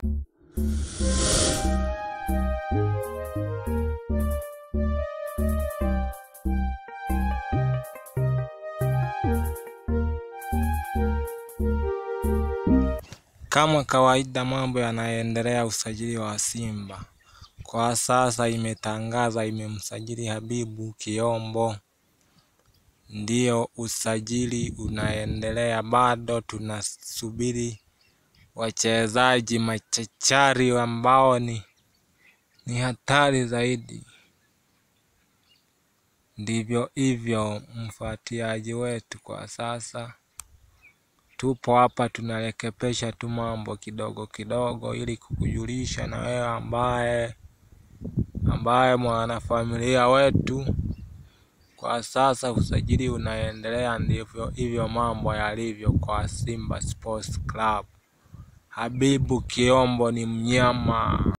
Kama kawaida mambo yanaendelea usajili wa Simba kwa sasa imetangaza imemsajili Habibu Kiombo, ndio usajili unaendelea bado tunasubiri wachezaji machachari ambao ni ni hatari zaidi, ndivyo hivyo mfuatiliaji wetu kwa sasa tupo hapa tunarekebisha tu mambo kidogo kidogo ili kukujulisha na wewe ambaye ambaye mwanafamilia wetu kwa sasa usajili unaendelea, ndivyo hivyo mambo yalivyo kwa Simba Sports Club. Habibu Kiombo ni mnyama.